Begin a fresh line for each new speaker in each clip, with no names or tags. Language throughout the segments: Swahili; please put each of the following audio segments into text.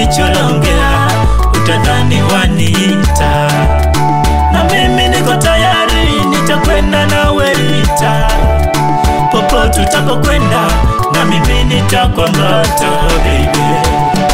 ulicholongea utadhani waniita, na mimi niko tayari, nitakwenda nawe ita popote utapokwenda, na mimi nitakwambata baby.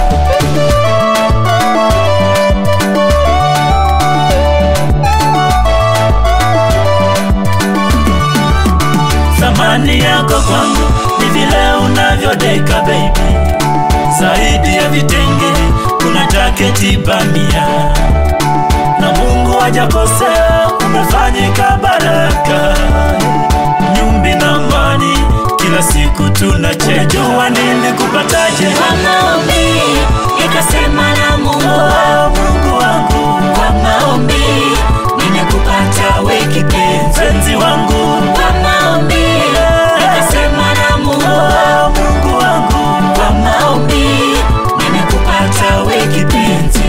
Thamani yako kwangu ni vile unavyodeka baby, zaidi ya vitenge kuna jaketi bamia, na Mungu hajakosea, umefanyika baraka, nyumbi na amani, kila siku tunachejua. Nilikupataje?
Kwa maombi nikasema na Mungu
Oh, Mungu wangu,
kwa maombi nimekupata we kipenzi
mpenzi wangu,
kwa maombi nikasema na Mungu
oh, Mungu wangu,
kwa maombi nimekupata we kipenzi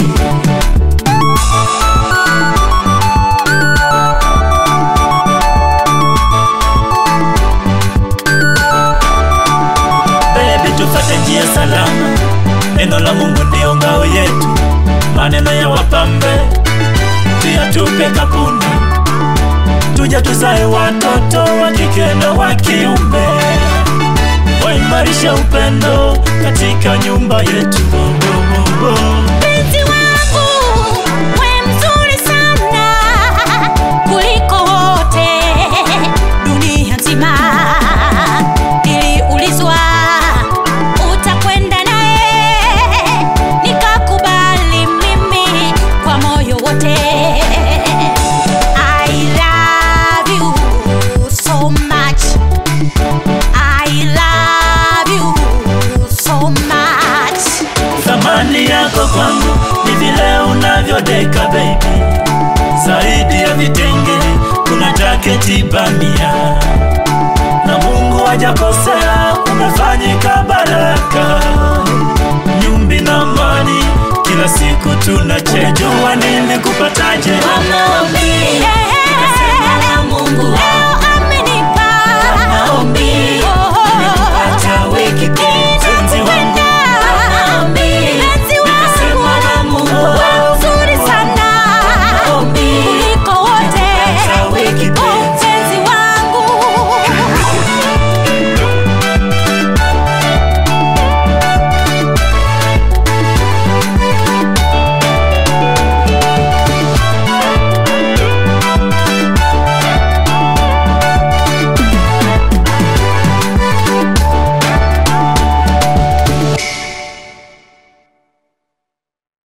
Baby, tufate njia salama, neno la Mungu ndio ngao yetu, maneno ya wapambe tuyatupe kapuni, tuja tuzae watoto wa kike na wa kiume, waimarisha upendo katika nyumba yetu. Oh, oh, oh, oh.
Mpenzi wangu we mzuri sana kuliko wote dunia nzima. Niliulizwa utakwenda naye, nikakubali mimi kwa moyo wote. I love you so much. I love you so much.
Thamani yako kwangu ni vile unavyodeka baby, zaidi ya vitenge kuna jaketi bamia, na Mungu hajakosea, umefanyika baraka, nyumbi na amani, kila siku tunachejua. Nilikupataje?
Kwa